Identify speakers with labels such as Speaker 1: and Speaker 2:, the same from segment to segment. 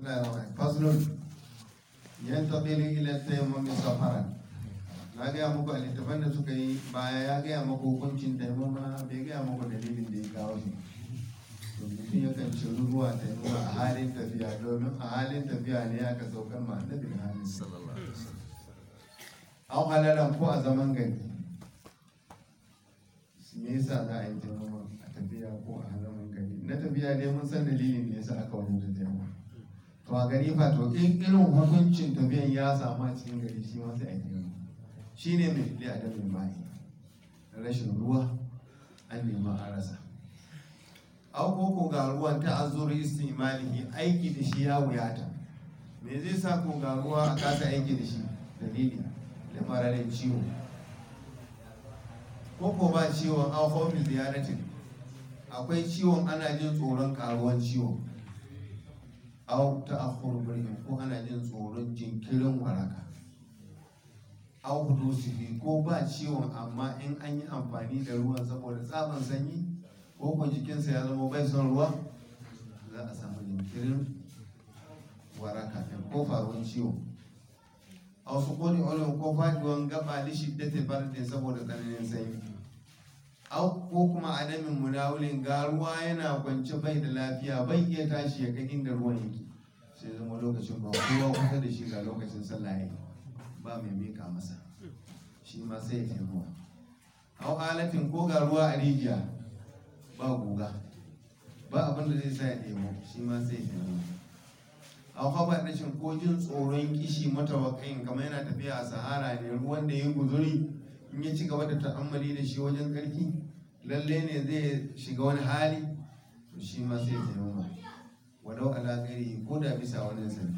Speaker 1: faslun yan taɓili ila taimami safaran na gaya muku a littafan da suka yi baya ya gaya muku hukuncin taimama bai gaya muku dalilin da ya kawo shi to mutum yakan ci ruwa taimama a halin tafiya domin a halin tafiya ne aka saukar ma annabi da halin
Speaker 2: sallallahu alaihi wasallam
Speaker 1: an halalan ko a zaman gari me yasa za a yi taimama a tafiya ko a zaman gari na tafiya ne mun san dalilin da yasa aka wani da taimama to a gari fa to in irin hukuncin tafiyan ya samu a cikin gari shi ma sai a yi taimama shi ne mai li adamin mai rashin ruwa an nema a rasa au ko ko ga ruwan ta azuri istimalihi aiki da shi ya wuyata me zai sa ko ga ruwa a kasa aiki da shi dalili da mararin ciwo ko ko ba ciwon an homi ziyaratin akwai ciwon ana jin tsoron karuwan ciwon au ta akhur ko ana jin tsoron jinkirin waraka au hudusihi ko ba ciwon amma in an yi amfani da ruwan saboda tsaban sanyi ko ko jikinsa ya zama bai son ruwa za a samu jinkirin waraka ɗin ko faruwar ciwo a wasu kone olin ko faɗiwan gaba da shiddata bardin saboda tsananin sanyi au ko kuma adamin munawulin ga ruwa yana kwance bai da lafiya bai iya tashi ya kai inda ruwan yake sai zama lokacin ba kowa kusa da shi ga lokacin sallah yayi ba mai mika masa shi ma sai ya taimuwa au halatin ko ga ruwa a rijiya ba guga ba abin da zai sa ya ɗebo shi ma sai ya taimuwa au haɓa rashin ko jin tsoron kishi matawakai kamar yana tafiya a sahara ne ruwan da ya guzuri in ya ci gaba da ta'ammali da shi wajen ƙarfi lalle ne zai shiga wani hali to shi ma sai ya taimuwa walau ala ghairihi ko da bisa wani sani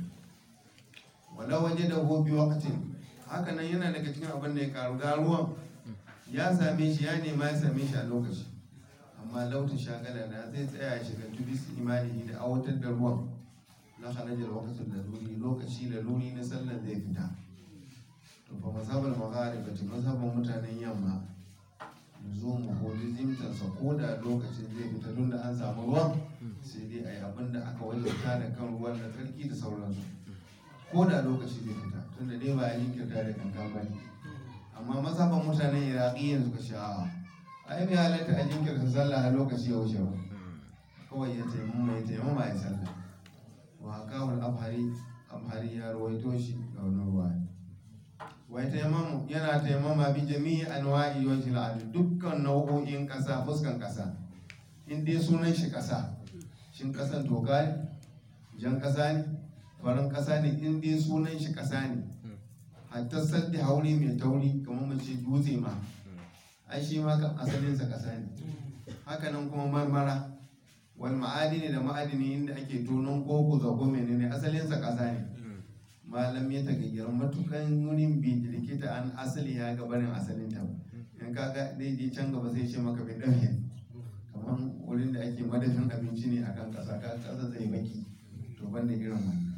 Speaker 1: walau waje da hobi wakatin haka nan yana daga cikin abin da ya karu ga ruwan ya same shi ya nema ya same shi a lokaci amma lautin shagala da zai tsaya ya shiga tubis imani da awatar da ruwan na halajar wakatin da luri lokaci da luri na sallar zai fita to fa masabar magharib ta masabar mutanen yamma zo mu holi zimtansa ko da lokacin zai fita tun da an samu ruwan sai dai a yi abin da aka wajabta da kan ruwan da tsarki da sauransu ko da lokaci zai fita tunda dai ba a jinkirta da kankan ba ne amma mazhaban mutanen iraki yanzu ka sha ai bai halatta a jinkirta sallah a lokaci ya wuce ba kawai ya taimama ya taimama ya sallah wa hakawul abhari abhari ya rawaito shi da wani ruwa wai taimamu yana taimama bi jami'i anwa'i wajhil ard dukkan nau'o'in kasa fuskan kasa in dai sunan shi kasa shin kasan toka ne jan kasa ne farin kasa ne in dai sunan shi kasa ne hatta saddi hauri mai tauri kamar mace dutse ma ai shi ma kan asalinsa kasa ne hakanan kuma marmara wal ma'adini da ma'adini inda ake tonon koko zago menene asalinsa kasa ne malam ya tagayyar matukan wurin bi likita an asali ya ga barin asalin ta in kaga dai je can gaba sai ce maka bai dauke kamar wurin da ake madafin abinci ne akan kasa ka kasa zai baki to banda irin wannan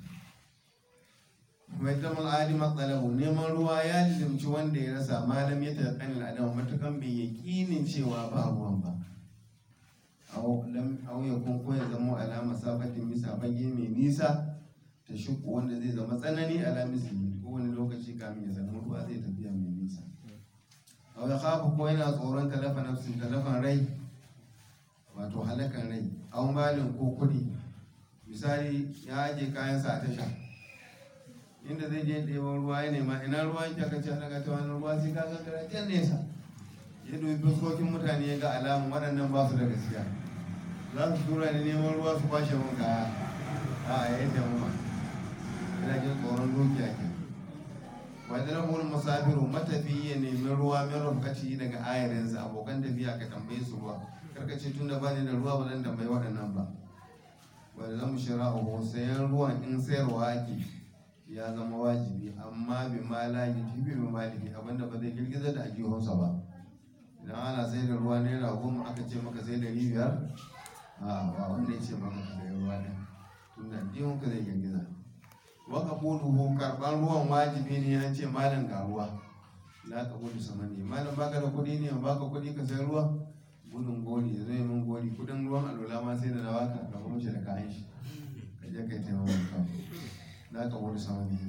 Speaker 1: mai tamar adi matsalahu neman ruwa ya limci wanda ya rasa malam ya taƙani al'adam matukan bai yaƙinin cewa ba ruwan ba au ya kun ko ya zama alama safatin bisa fage mai nisa ta shuku wanda zai zama tsanani ala misali ko wani lokaci kamin ya samu ruwa zai tafiya mai nisa au ya kafa ko yana tsoron talafa nafsin talafan rai wato halakan rai au malin ko kuɗi misali ya aje kayansa a tasha inda zai je ɗeban ruwa ya nema ina ruwa yake aka ce daga ta wani ruwa sai ka gangara can nesa ya dubi fuskokin mutane ya ga alamun waɗannan ba su da gaskiya za su tura ni neman ruwa su kwashe mun kaya a ya yi taimama ina jin tsoron dukiya ke wajen rahul musafiru matafi ya nemi ruwa mai rufkaci daga ayarinsa abokan tafiya ka tambaye su ruwa karkace tun da bani da ruwa ba zan tambayi waɗannan ba wanda zan shira'uhu sayan ruwan in sayarwa ake ya zama wajibi amma bi ma la yujibi bi maliki abinda ba zai girgiza da ajihunsa ba idan ana sai da ruwa naira goma aka ce maka sai dari biyar a ba wanda ya ce ba maka sai ruwa ne tun da ajihunka zai girgiza waka buluhu karban ruwan wajibi ne ya ce malam ga ruwa la ka gudu sama ne malam baka da kuɗi ne baka kuɗi ka sai ruwa gudun gori zai min gori kudin ruwan alola ma sai da na baka ka kuma da kayan shi ka je kai taimaka kawai ala kabul sama ne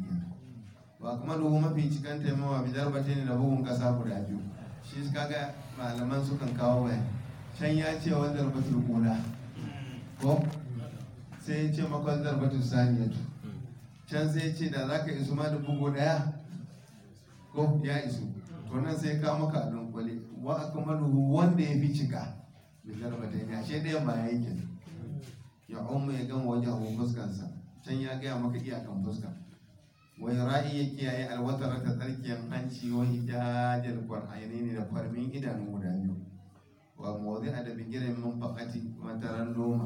Speaker 1: ba kuma duhu mafi cikan taimawa bidar bata ne da bugun kasa guda biyu shi kaga malaman sukan kawo waya can ya ce wani zarbatul kula ko sai ya ce makon zarbatul saniyatu can sai ya ce da za ka isu ma da bugu daya ko ya isu to nan sai ka maka a dunkule wa akmaluhu wanda ya fi cika bi zarbatai ne ashe ɗayan ba ya yi kenan ya umma ya gama wajen fuskansa can ya gaya maka iyakan fuska wai ra'i ya kiyaye alwatar ta tsarkiyar hanci wa hijajal qur'ani ne da farmin idanu guda biyu wa mawdi a da bigiren min faqati mataran loma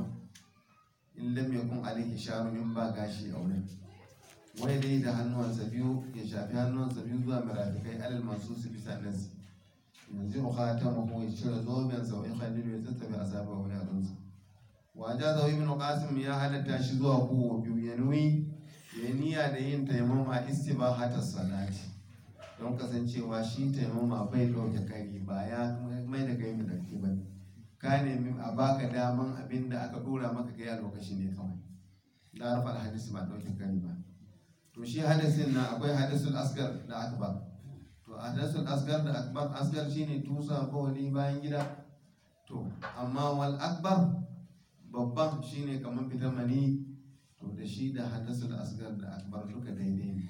Speaker 1: in lam yakun alaihi sharu in ba gashi a wurin wai dai da hannuwansa biyu ya shafi hannuwansa biyu zuwa mirafikai alal masu su bisa nasi yanzu khatamu ya cire zobensa wa yakhalilu ya tattabi asaba wa yaransa wa jaza ibn qasim ya halatta shi zuwa kowa biyu ya nuyi ya niyya da yin taimama istibahata salati don kasancewa shi taimama bai ɗauke kari ba ya mai da kai mai ba ka nemi a baka daman abin da aka ɗora maka kai a lokaci ne kawai da rafa alhadisi ba ɗauke kari ba to shi hadisin na akwai hadisul asgar da akbar to hadisul asgar da akbar asgar shine tusa ko wani bayan gida to amma wal akbar babban shine kamar fitar mani to da shi da hadasul asgar da akbar duka daidai ne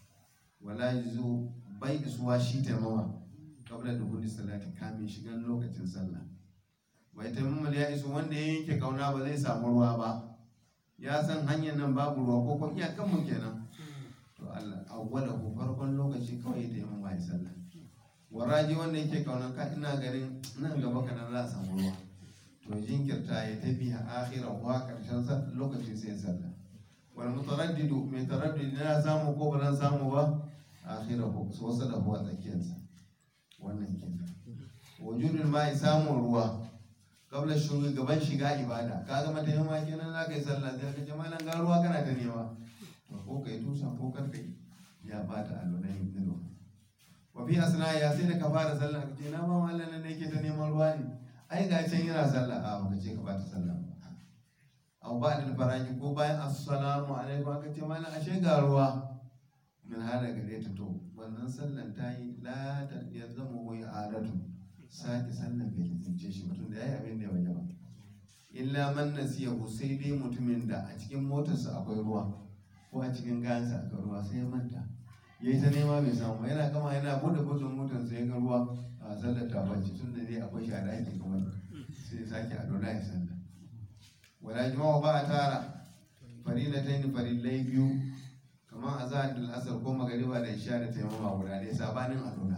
Speaker 1: wala yazo bai isuwa shi taimawa kabla da hudu salati kamin shigan lokacin sallah bai taimama ya iso wanda ya yanke kauna ba zai samu ruwa ba ya san hanyar nan babu ruwa ko ko iyakan mu kenan to Allah awwala ko farkon lokaci kawai da yamma ya sallah waraji wanda yake kauna ka ina garin nan gaba kana za a samu ruwa to jinkirta ya tafi a akhiran wa karshen lokaci sai sallah wal mutaraddidu mai taraddudi na samu ko ba zan samu ba akhirahu so wasa da huwa tsakiyarsa wannan kenan wujudul ma'i samun ruwa kabla shuru gaban shiga ibada ka ga mata yamma kenan za ka yi sallah sai ka ce malam ga ruwa kana ta nema to ko kai tusa ko kar kai ya bata alwala yin dilo wa fi asna ya sai da ka fara sallah ka ce na ba mallan nan ne ke ta neman ruwa ne ai ga can yana sallah a baka ce ka bata sallah abu ba da faraji ko bayan assalamu alaikum aka ce mana ashe ga ruwa min hada gare ta to wannan sallan ta yi la ta ya zama wai adatu sake sallan bai lizince shi mutum da yayi abin da ya waje ba illa man nasiyahu sai dai mutumin da a cikin motarsa akwai ruwa ko a cikin gayansa akwai ruwa sai ya manta yayi ta nema bai samu yana gama yana bude budin motarsa ya ga ruwa a sallar ta bace tun da dai akwai shi a daki kamar sai sake a dole ya sallah wala jama'a ba a tara farilatain farillai biyu kamar azhar da asar ko magariba da isha da taimama guda ɗaya sabanin alola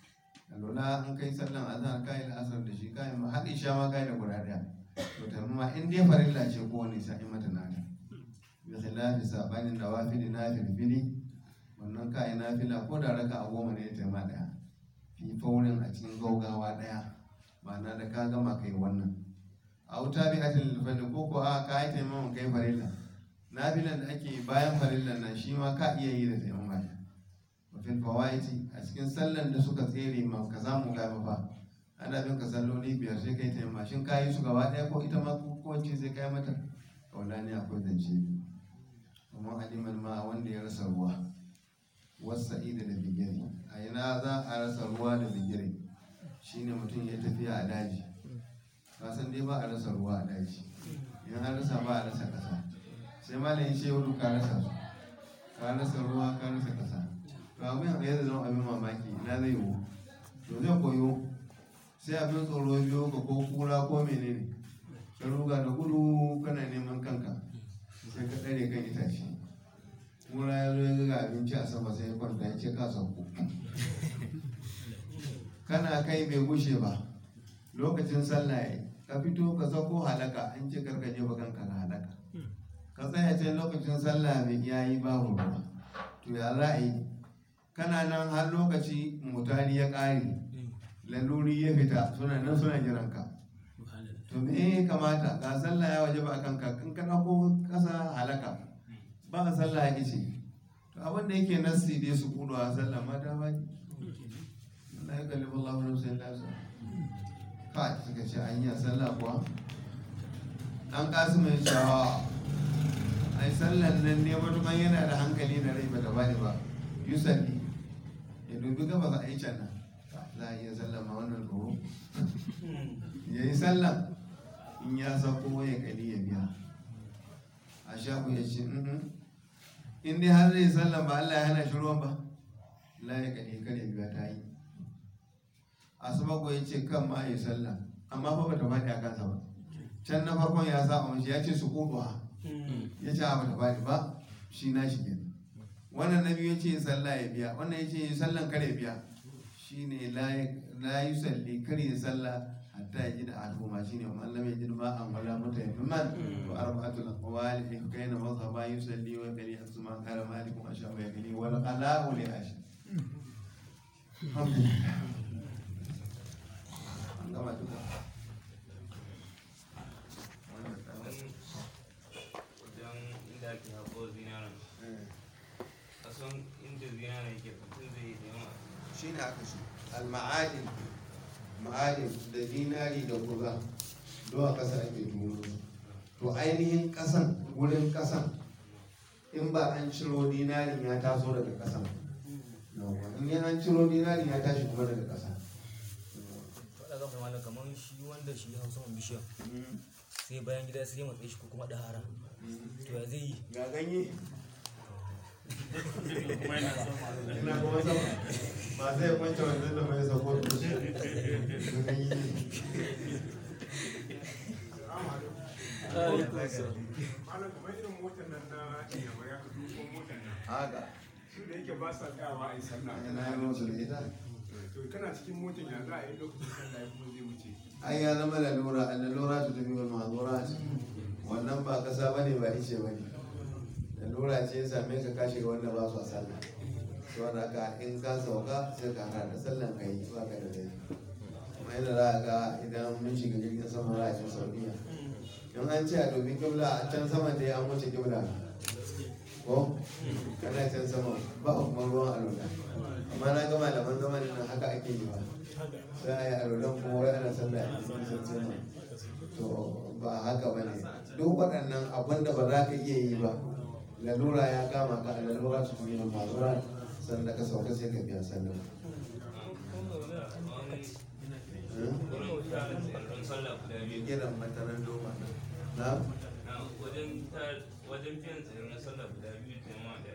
Speaker 1: alola an kai sallan azhar kai da asar da shi kai ma har isha ma kai da guda ɗaya to taimama in dai farilla ce ko wani sai mata nata bi khilafi sabanin nawafili na filfili wannan kai nafila ko da raka a goma ne ta ma ɗaya fi faurin a cikin gaugawa ɗaya ma'ana da ka gama kai wannan a wuta bi atin lifani ko ko a ka yi taimakon kai farilla nafilan da ake bayan farillan nan shi ma ka iya yi da taimama ne wafin fawaiti a cikin sallan da suka tsere ma ka samu gaba fa ana bin ka salloli biyar sai kai taimama shin ka yi su gaba ɗaya ko ita ma ko ce sai kai mata kaula ne akwai zance biyu kuma aliman ma wanda ya rasa ruwa wasa ida da bigire a ina za a rasa ruwa da bigire shine mutum ya tafiya a daji kasan dai ba a rasa ruwa a daji in an rasa ba a rasa kasa sai malam ya ce wadu ka rasa su ka rasa ruwa ka rasa kasa to abin ya zama abin mamaki ina zai yiwu to zai koyo sai abin tsoro biyo ka ko kura ko menene ka ruga da gudu kana neman kanka sai ka tsare kan itace kura ya zo ya ga abinci a sama sai ya kwanta ya ce ka sauko kana kai bai gushe ba lokacin sallah ya ka fito ka sako halaka an ce karka je ba kanka ka halaka ka tsaya ce lokacin sallah bai yayi babu ruwa to ya za a yi kana nan har lokaci mutane ya ƙare laluri ya fita suna nan suna jiran ka to me ya kamata ga sallah ya waje ba kanka in ka ɗauko ƙasa halaka ba a sallah ya ce to abin da yake nassi dai su kudu a sallah mata ba Allah ya kalli Allah wani sai lafiya ka suka ce an yi sallah kuwa dan kasu mai shawa ai sallan nan ne matukan yana da hankali da rai bata bani ba yusalli ya dubi gaba za a yi can nan za a iya sallan ma wannan tsoro ya yi sallan in ya sako ya kali ya biya a shafu ya ce "Mhm." in dai har zai sallan ba Allah ya hana shi ruwan ba la ya kali kare biya ta yi asuba ko ya ce kan ma ya sallan amma fa bata faɗi a kansa ba can na farkon ya sa mashi ya ce su kuduwa ya ce a bata faɗi ba shi na shi kenan wannan na biyu ya ce sallah ya biya wannan ya ce sallan kare biya shi ne la yi salli kar yi sallah hatta ya ji da al'umma shi ne wa lam ya ji ma an wala mata ya fi man wa arba'atul aqwali in kaina mazhaba yusalli wa kali asma qala malik wa shafi ya kali wal qala'u li ashi alhamdulillah an gama duka wannan tsawon
Speaker 2: wajen inda ake haƙo zinaran
Speaker 1: eh.
Speaker 2: kasan inda zinaran yake mutum zai yi nema
Speaker 1: shi ne aka shi al-ma'adin ma'adin da dinari da kuza zuwa ƙasa ake tono su to ainihin ƙasan wurin ƙasan in ba an ciro dinarin ya taso daga ƙasan yawwa, in yi an ciro dinarin ya tashi kuma daga ƙasa
Speaker 3: faɗa ga malam kamar shi wanda shi hausa man bishiya sai bayan gida sai ya matsayi shi ko kuma ɗahara to ya zai yi
Speaker 1: ga ganye ina kuma sama ba zai kwance wanzan da mai sako da shi ga ganye
Speaker 4: malam kamar irin motar nan na iyamar ya kasu ko motar nan
Speaker 1: haka
Speaker 4: su da yake ba sa tsayawa a yi sallah
Speaker 1: yana yi musu da ita
Speaker 4: to kana cikin motar ya za a yi lokacin sallah ya kuma zai wuce
Speaker 1: ai ya zama lalura a lalura ta tafi wal mazura wannan ba kasa ba ne ba ice ba ne lalura ce ya same ka ka shiga wanda ba su a sallah to da ka in ka sauka sai ka hana da sallan ka yi ba ka da dai kuma yadda za a ga idan mun shiga jirgin sama za a ce saudiya in an ce a dubi kibla a can sama da an wuce kibla ko kana can sama ba kuma ruwan alwala amma na ga malaman zamanin nan haka ake yi ba za a yi alwalan kuma wai ana sallah a cikin can sama to ba haka ba ne duk waɗannan abin da ba za ka iya yi ba lalura ya kama ka a lalura su fi yin mazura sannan da ka sauka sai ka biya sallah
Speaker 2: wurin tarin tsaron sallah guda biyu
Speaker 1: gidan mataran doma na
Speaker 2: na wajen tar- wajen biyan tsaron sallah guda biyu da ma da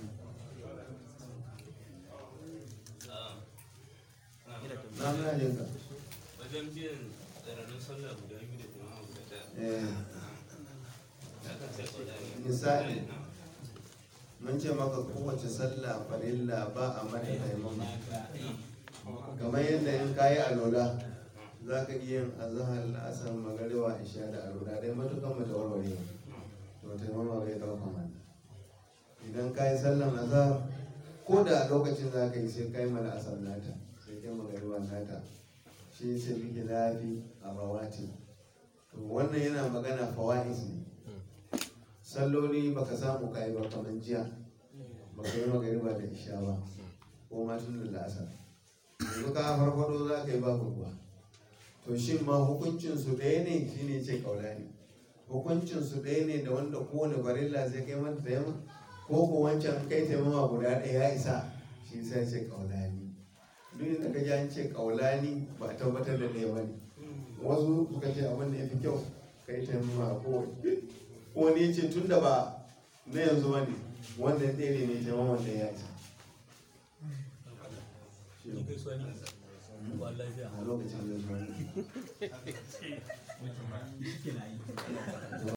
Speaker 2: Ah, na-
Speaker 1: na muna jin ka
Speaker 2: wajen biyan tsaron sallah guda biyu da kuma guda ɗaya
Speaker 1: eh
Speaker 2: da aka sai ƙaudari
Speaker 1: Misali. mun ce maka kowace sallah farilla ba a mata taimama kamar yadda in kayi alola za ka iya yin azahar la'asar magariba isha da alola dai matukan mata warware to taimama bai ɗauka mana idan kayi sallan azahar ko da a lokacin za ka yi sai kayi mana asar nata sai kai magariba nata shi sai muke lafi a rawati to wannan yana magana fawa'is ne salloli baka samu kayi ba kamar jiya baka yi magariba da isha ba ko ma tun da la'asar yanzu ka farfado za ka yi babu ruwa to shin ma hukuncin su ɗaya ne shine ce kaulani hukuncin su ɗaya ne da wanda kowane barilla zai kai mata taimama ko ko wancan kai taimama guda ɗaya ya isa shi sai ce kaulani duk da ka ji an ce kaulani ba a tabbatar da ɗaya ba ne wasu suka ce abin da ya fi kyau kai taimama ko wani ya ce tun da ba na yanzu ba ne wanda ɗaya ne taimama da ya isa
Speaker 3: ni kai suwa ne ba lafiya
Speaker 1: a lokacin da zuwa